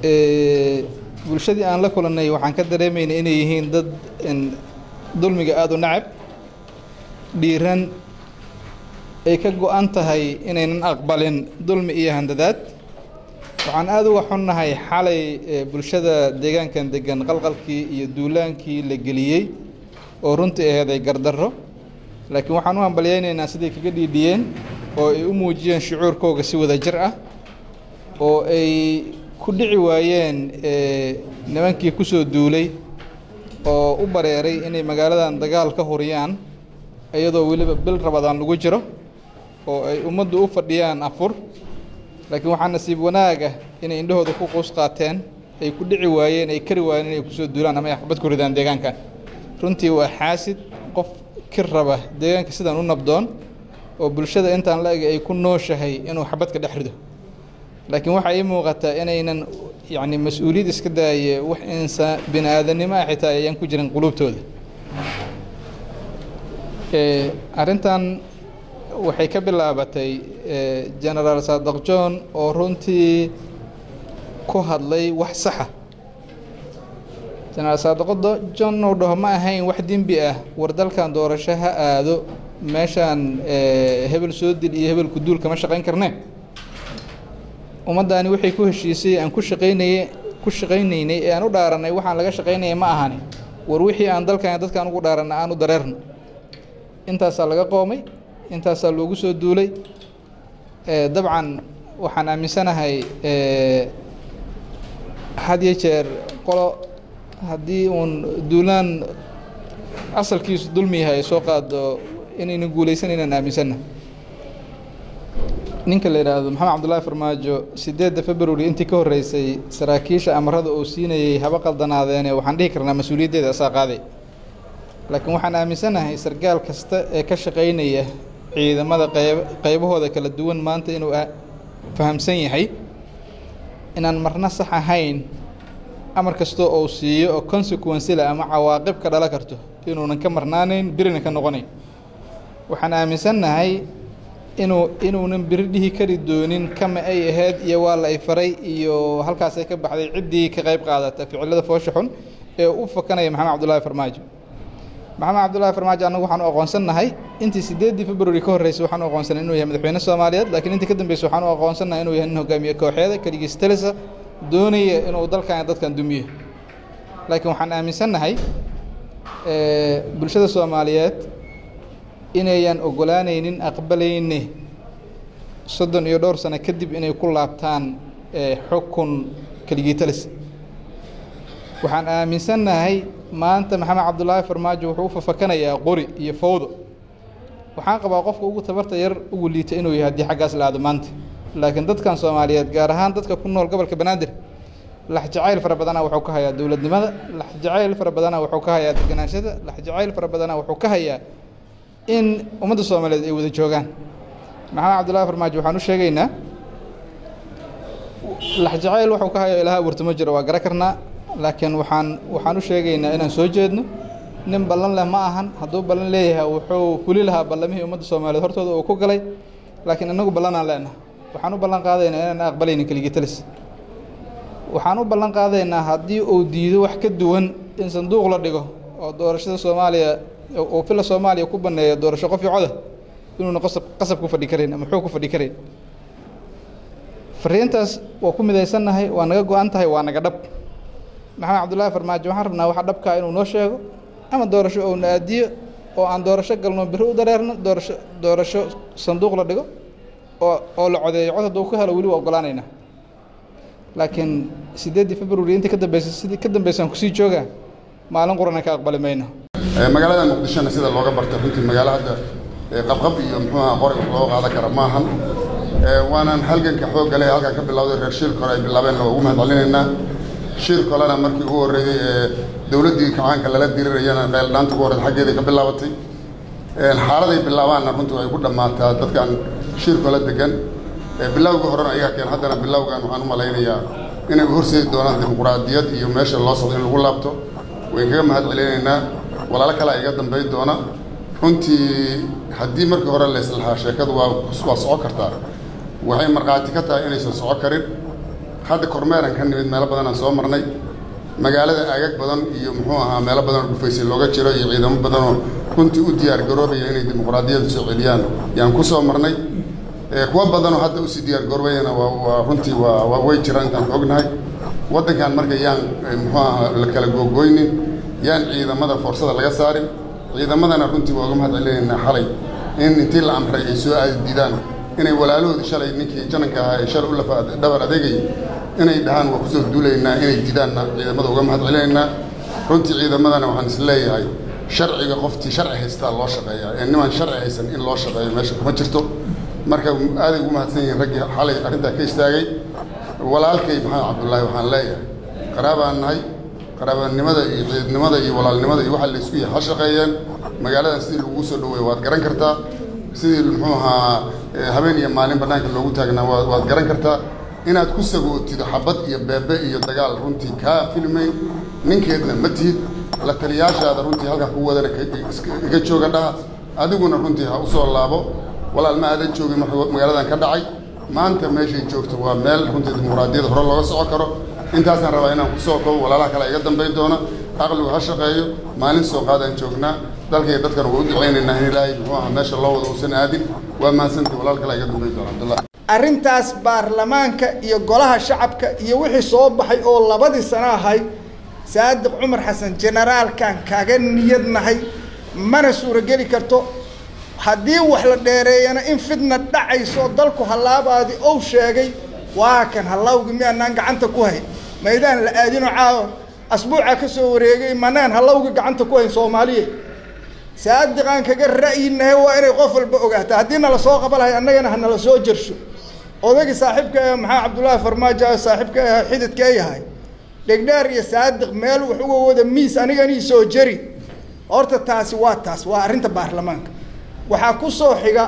bulshadii aan la kulannay waxaan ka dareemaynay inay yihiin dad dulmiga aada u nacab dhiiran ay ka go-an tahay inaynan aqbalin dulmi iyo handadaad waxaan aada uga xunnahay xalay bulshada deegaankan degan qalqalkii iyo duulaankii la geliyey oo runtii aheeday gardarro laakiin waxaan u hambalyaynaynaa siday kaga dhiidhiyeen oo ay u muujiyeen shucuurkooga si wada jir ah oo ay ku dhici waayeen nimankii ku soo duulay oo u bareeray inay magaaladan dagaal ka huriyaan iyadoo weliba bil rabadaan lagu jiro oo ay ummaddu u fadhiyaan afur laakiin waxaa nasiib wanaag ah inay indhahooda ku quus qaateen ay ku dhici waayeen ay kari waayeen inay kusoo duulaan ama ay xabad ku ridaan deegaankan runtii waa xaasid qof ki raba deegaanka sidan u nabdoon oo bulshada intaan la eg ay ku nooshahay inuu xabad ka dhex rido laakiin waxaa ii muuqataa inaynan yacni mas-uuliyad iska daaye wax insaan bini aadannimo ah xitaa ayaan ku jirin quluubtooda arrintan waxay ka bilaabatay genaraal saadaq john oo runtii ku hadlay wax saxa genaraal saadaqo john uu dhaho ma ahayn wax dembi ah war dalkan doorasho ha aado meeshaan hebel soo dil iyo hebel kuduul kama shaqayn karnee ummaddaani waxay ku heshiisay aan ku shaqaynaye ku shaqaynaynay ee aan u dhaaranay waxaan laga shaqaynaya ma ahani war wixii aan dalkan dadkaan ugu dhaaranna aan u dareerno intaasaa laga qoomay intaasaa loogu soo duulay dabcan waxaan aaminsanahay had iyo jeer qolo haddii uun duulaan asalkiisu dulmi yahay ay soo qaado inayna guulaysan inaan aaminsanna ninka la yidhaahdo maxamed cabdullaahi farmaajo siddeedda february intii ka horreysay saraakiisha amarada uu siinayey haba qaldanaadeene waxaan dhihi karnaa mas-uuliyaddeeda asaa qaaday laakiin waxaan aaminsanahay sargaal kasta ee ka shaqaynaya ciidamada qayb qaybahooda kala duwan maanta inuu fahamsan yahay inaan marna sax ahayn amar kastoo uu siiyo oo consequencela ama cawaaqib ka dhala karto inuunan ka marnaanayn birina ka noqonayn waxaan aaminsannahay inuu inuunan biri dhihi kari doonin kama ay ahayd iyo waa la ay faray iyo halkaasay ka baxday ciddii ka qayb qaadata ficilada foosha xun ee u fakanaya maxamed cabdullaahi farmaajo maxamed cabdullaahi farmaajo annagu waxaan u aqoonsannahay intii siddeeddii february ka horreysay waxaan u aqoonsanay inuu yahay madaxweyne soomaaliyeed laakiin intii ka dambeysay waxaan u aqoonsannahay inuu yahay nin hogaamiye kooxeeda keligiis talisa doonaya inuu dalkan dadkan dumiyo laakiin waxaan aaminsannahay bulshada soomaaliyeed inayan ogolaanaynin aqbalayne soddon iyo dhowr sano kadib inay ku laabtaan xukun keligii talis waxaan aaminsannahay maanta maxamed cabdullaahi farmaajo wuxuu u fafakanayaa qori iyo fawdo waxaan qabaa qofka ugu tabarta yar ugu liita inuu yahay haddii xaggaas la aado maanta laakiin dadkan soomaaliyeed gaar ahaan dadka ku nool gobolka banaadir laxjacayl fara badanaa wuxuu ka hayaa dowladnimada laxjacayl fara badanaa wuxuu ka hayaa deganaanshada laxjacayl fara badanaa wuxuu ka hayaa in ummadda soomaaliyeed ay wada joogaan maxamed cabdullaahi farmaajo waxaan u sheegaynaa laxjacayl wuxuu ka hayo ilaha abuurta ma jiro waa gara karnaa laakiin waxaan waxaan u sheegaynaa inaan soo jeedno nin ballan leh ma ahan hadduu ballan leeyahay wuxuu fuli lahaa ballamihii ummadda soomaaliyeed hortooda uu ku galay laakiin inagu ballanaan leenaha waxaan u ballan qaadaynaa inaan aqbalaynin keligii talis waxaan u ballan qaadaynaa haddii uu diido wax ka duwan in sanduuq la dhigo oo doorashada soomaaliya oo fila soomaaliya ku banneeyo doorasho qof iyo coda inuuna qasab qasab ku fadhi karayn ama xoog ku fadhi karayn fariintaas waa ku midaysannahay waa naga go-an tahay waa naga dhab maxamed cabdullaahi farmaajo waxaan rabnaa waxa dhabkaa inuu noo sheego ama doorasho ouna aadiyo oo aan doorasho galno biri u dareerno doorasho doorasho sanduuq la dhigo oo oo la codeeyo cod hadduu ku helo weli waa ogolaanaynaa laakiin siddeeddii february intii ka dambeysay sidii ka dambeysaan kusii joogaa maalin qurana ka aqbali mayno magaalada muqdishona sida looga bartay runtii magaalo hadda qabqab iyo muxuu aha qori loo qaadan kara maahan waanaan halganka xoogga leh halkan ka bilowday reer shiilka hore ay bilaabeen waa ugu mahadcelinaynaa shiilka horena markii ugu horreeyey ee dowladdii kacaanka lala dirirayana qeeldhaanta ugu horreyda xaggeeday ka bilaabatay xaaladay bilaabaanna runtii ay ku dhammaataa dadkan shiilka la degan bilowga horena ayagaa keen haddana bilowgan waxaan u malaynayaa inay horseedi doonaan dimuquraadiyad iyo meesha loo socdo in lagu laabto wayn kaga mahad celinaynaa walaalo kale iga dambayn doona runtii haddii markii hore layslahaa sheekadu waa waa soco kartaa waxay markhaati ka tahay inaysan soco karin hadda kormeeran ka nimid meelo badan aan soo marnay magaalada aagag badan iyo muxuu ahaa meelo badan oo dhufaysay looga jiro iyo ciidamo badanoo runtii u diyaar garoobaya inay dimuqraadiyadda soo celiyaan yaan ku soo marnay kuwa badanoo hadda usii diyaar garoobayana waa waa runtii waa waa way jiraan intaan ka ognahay waddankan marka yaan muxuu ahaa la kala googooynin yaan ciidamada foorsada laga saarin ciidamadana runtii waa uga mahad celinaynaa xalay in intii la amray ay soo aadidaan inay walaalahoodii shalay ninkii jananka ahaa ee shalay u lafa dhabar adeegayay inay dhahaan waa kusoo duulaynaa inay didaanna ciidamada uga mahad celinaynaa runtii ciidamadana waxaan is leeyahay sharciga qoftii sharci haystaa loo shaqeeyaa ee nimaan sharci haysan in loo shaqeeyo meesha kuma jirto marka aaday ugu mahadsan yihiin raggii xalay arrintaa ka istaagay walaalkay maxamed cabdullaahi waxaan leeyahay qaraabaan nahay qaraabanimada iyo ciidnimada iyo walaalnimada iyo waxa laysku yahay ha shaqeeyeen magaaladan sidii lagugu soo dhaweeyo waad garan kartaa sidii muxuu ahaa habeen iyo maalin bannaanka loogu taagnaa waad waad garan kartaa inaad ku sagootido xabad iyo beebe iyo dagaal runtii kaa filmayn ninkeedna ma tihid la taliyaashaada runtii halkaa ku wadana iga jooga dhaha adiguna runtii ha usoo laabo walaal ma aadan joogin marka magaaladan ka dhacay maanta meeshay joogto waa meel runtii dimuqraadiyadda hore looga socon karo intaasaan rabaa inaan kusoo koobo walaalaha kale iga dambayn doona aqligu ha shaqeeyo maalin soo qaadaan joognaa dalkaiyo dadkan waa u ducaynaynaa in ilaahay muxuu ahaa meesha loo wada uusan aadin waa mahadsantii walaal kale iga dambayn doona cabdullah arrintaas baarlamaanka iyo golaha shacabka iyo wixii soo baxay oo labadii sano ahayd saadiq cumar xasan generaalkan kaga niyad nahay mana suurogeli karto haddii wax la dheereeyana in fidna dhacayso dalku hallaabaadi ou sheegay waa kan hallawgi miyaanaan gacanta ku hayn maydaan la aadino caawa asbuuca ka soo wareegay manaan hallawgi gacanta ku hayn soomaaliya saadiqaan kaga ra'yinahay waa inay qof walba ogaataa haddii nala soo qabalahay annagana ha nala soo jersho odagii saaxiibka ee maxaa cabdullaahi farmaajo saaxiibka ah xididka yahay dhegdheer iyo saadiq meel wax uga wada miis aniganii soo jeri horta taasi waa taas waa arrinta baarlamaanka waxaa ku soo xiga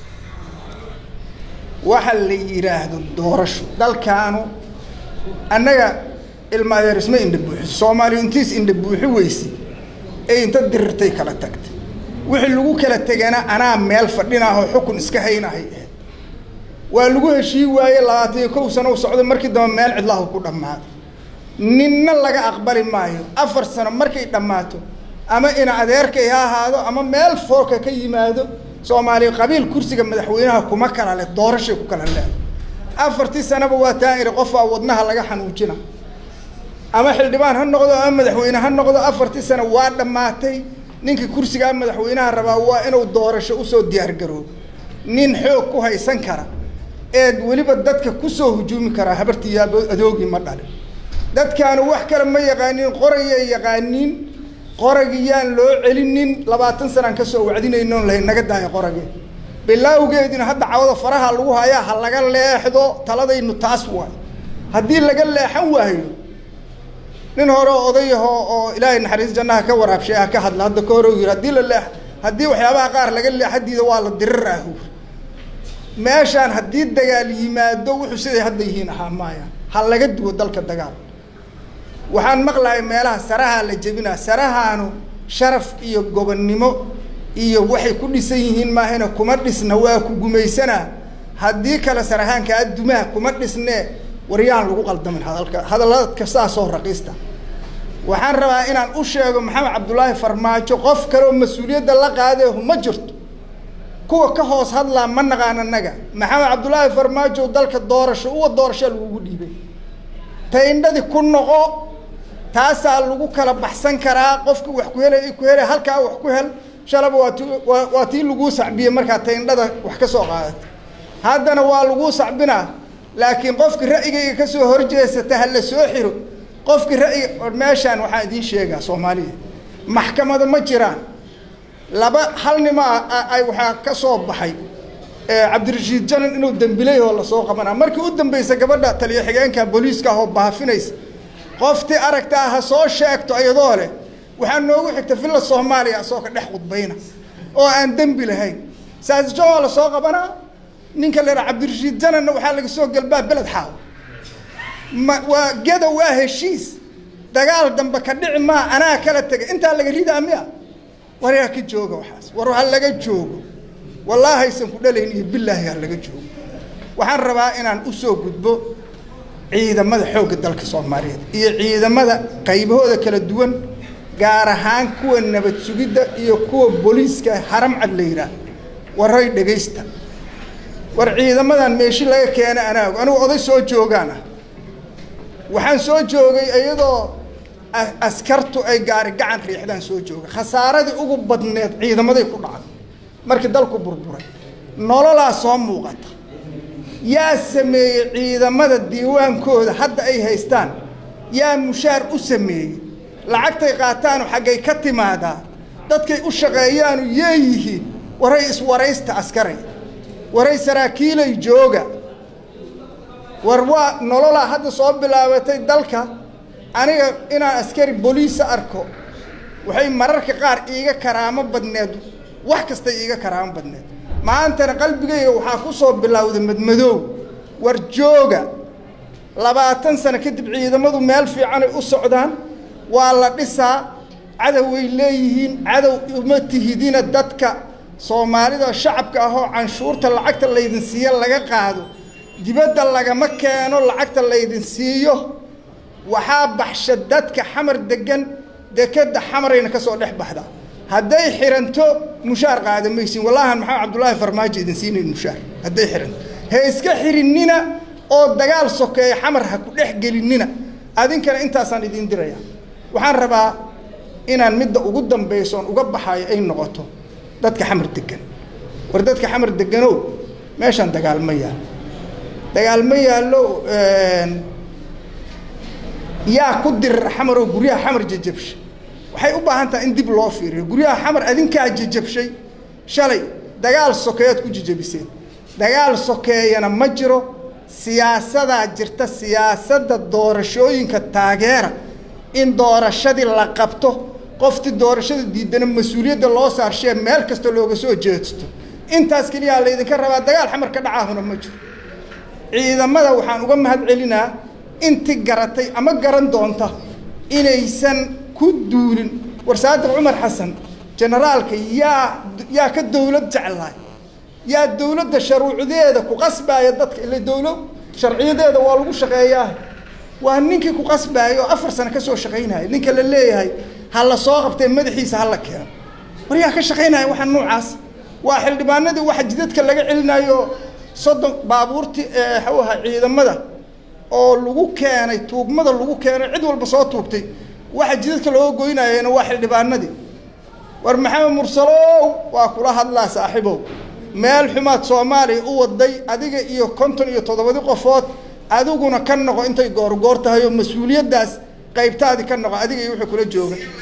waxa la yidhaahdo doorasho dalkaanu annaga ilma adeer isma indha buuxiso soomaaliya intiis indha buuxi weyse ee inta dirirtay kala tagtay wixii lagu kala tegana anaa meel fadhinaahoo xukun iska haynahay ahayd waa lagu heshii waaye labaatan iyo kow sano u socday markii dambe meel cidlahu ku dhammaaday ninna laga aqbali maayo afar sano markay dhammaato ama ina adeerkay ha ahaado ama meel foorka ka yimaado soomaaliya qabiil kursiga madaxweynaha kuma kala leh doorashay ku kala leeday afartii sanaba waa taa iri qofaa wadnaha laga xanuujina ama xildhibaan ha noqdo ama madaxweyne ha noqdo afartii sano waa dhammaatay ninkii kursigaa madaxweynaha rabaa waa inuu doorasho usoo diyaargaroobo nin xoog ku haysan kara eed weliba dadka kusoo hujuumi karaa habartii yaabo adoogii ma dhalin dadkaanu wax kale ma yaqaaniin qorayay yaqaaniin qoragii yaan loo celinin labaatan sanaan kasoo wacdinaynoon lahayn naga daayo qoragee bilaawgeedina hadda cawada faraha lagu hayaa ha laga leexdo taladaynu taas waayo haddii laga leexan waayo nin hore odayahoo oo ilaahay naxariis jannaha ka waraabshay ah ka hadla hadda ka hore u yiri haddii la leex haddii waxyaabaha qaar laga leexadiida waa la dirir ah meeshaan haddii dagaal yimaado wuxuu siday hadda yihiin ahaa maaya ha laga duwo dalka dagaal waxaan maqlahay meelaha sarahaa la jebinaa sarahaanu sharaf iyo gobonnimo iyo waxay ku dhisan yihiin maahina kuma dhisna waa ku gumaysanaa haddii kale sarahaankaa dumaha kuma dhisnee waryaan lagu qaldamin hadalka hadalladka saasoo raqiista waxaan rabaa inaan u sheego maxamed cabdullaahi farmaajo qof kaleoo mas-uuliyadda la qaadeehu ma jirto kuwa ka hoos hadlaa ma naqaan annaga maxamed cabdullaahi farmaajo dalka doorasho uwa doorashaa lagugu dhiibay tayndhadii ku noqo taasaa lagu kala baxsan karaa qofki wax ku helay ku helay halkaa wax ku hel shalaba waa ti waa waa tii laguu sacbiyey markaa tayndhada wax ka soo qaadatay haddana waa laguu sacbinaa laakiin qofki ra'yigayga kasoo horjeesata ha la soo xiro qofki ra'yiga meeshaan waxaan idiin sheegaa soomaaliya maxkamada ma jiraan laba hal nima ay waxaa ka soo baxay cabdirashiid janan inuu dembilay oo lasoo qabanaa markii u dambaysa gabadha taliyo xigeenka booliiska ah oo baafinaysa qoftii aragtaa ha soo sheegto iyadoo leh waxaa noogu xigta villa soomaaliya asagoo ka dhex khudbayna oo aan dembi lahayn saasjo waa lasoo qabanaa ninka la yidhaha cabdirashiid jananna waxaa laga soo galbaa beled xaaw ma waa geda waa heshiis dagaal dambe ka dhici maa anaa kala tegay intaa laga ridaa miya war yaa ka jooga waxaas war ha laga joogo wallaahi aysan ku dhalayn iyo bilaahi ha laga joogo waxaan rabaa inaan usoo gudbo ciidamada xoogga dalka soomaaliyeed iyo ciidamada qaybahooda kala duwan gaar ahaan kuwa nabad sugidda iyo kuwa booliiska haram cad la yidhaah waray dhegaysta war ciidamadan meeshi laga keena anaa og anigu oday soo joogaan ah waxaan soo joogay iyadoo askartu ay gaari gacan riixdaan soo jooga khasaaradii ugu badneed ciidamaday ku dhacday markii dalku burburay nololaa soo muuqata yaa sameeyey ciidamada diiwaankooda hadda ay haystaan yaa mushaar u sameeyey lacagtay qaataanu xaggay ka timaadaa dadkay u shaqeeyaanu yeeyihiin waray iswaraysta askaray waray saraakiilay jooga war waa nololaa hadda soo bilaabatay dalka aniga inaan askari boliisa arko waxay mararka qaar iiga karaamo badneed wax kastay iiga karaamo badneed maantana qalbigayga waxaa ku soo bilowday madmadoow war jooga labaatan sano kadib ciidamadu meel fiicanay u socdaan waa la dhisaa cadoway leeyihiin cadow uma tihidina dadka soomaalida shacabka ahoo canshuurta lacagta laydin siiyo laga qaado dibadda lagama keeno lacagta laydin siiyo waxaa baxsha dadka xamar degan dekeda xamarayna ka soo dhex baxda hadday xiranto mushaar qaada maysin wallahan maxamed cabdullaahi farmaajo idin siinayn mushaar hadday xiranto he iska xirinina oo dagaal sokeeya xamar ha ku dhex gelinina adinkana intaasaan idiin diraya waxaan rabaa inaan midda ugu dambaysoon uga baxayo ay noqoto dadka xamar degan war dadka xamar deganow meeshaan dagaal ma yaallo dagaal ma yaallo yaa ku dirir xamar oo guryaha xamar jajabshay waxay u baahan tahay in dib loo fiiriyo guryaha xamar adinkaa jajabshay shalay dagaal sokeeyaad ku jajabiseen dagaal sokeeyana ma jiro siyaasadaa jirta siyaasadda doorashooyinka taageera in doorashadii la qabto qoftii doorashada diidana mas-uuliyadda loo saarshee meel kasta looga soo jeedsto intaas keliyaa laydinka rabaa dagaal xamar ka dhacaahuna ma jiro ciidamada waxaan uga mahad celinaa inti garatay ama garan doonta inaysan ku duulin war saadiq cumar xasan generaalka yaa yaa ka dawlad jeclaay yaa dawladda sharuucdeeda ku qasbaaya dadka ila dawlo sharciyadeeda waa lagu shaqeeyaa waa ninkii ku qasbaaya oo afar sano kasoo shaqaynaya ninka la leeyahay ha la soo qabtee madaxiisa ha la keeno war yaa ka shaqaynaya waxaa noocaas waa xildhibaanadii waxa jidadka laga celinayo soddon baabuurtii xawaha ciidamada oo lagu keenay tuugmada lagu keenay cid walba soo tuugtay waxa jidadka looga goynayana waa xildhibaanadii war maxamed mursalow waa kula hadlaa saaxiibow meel xumaad soomaaliya u waday adiga iyo konton iyo toddobadi qofood adiguna ka noqo intay goorgoor tahay oo mas-uuliyaddaas qaybtaadii ka noqo adiga iyo wuxuu kula jooga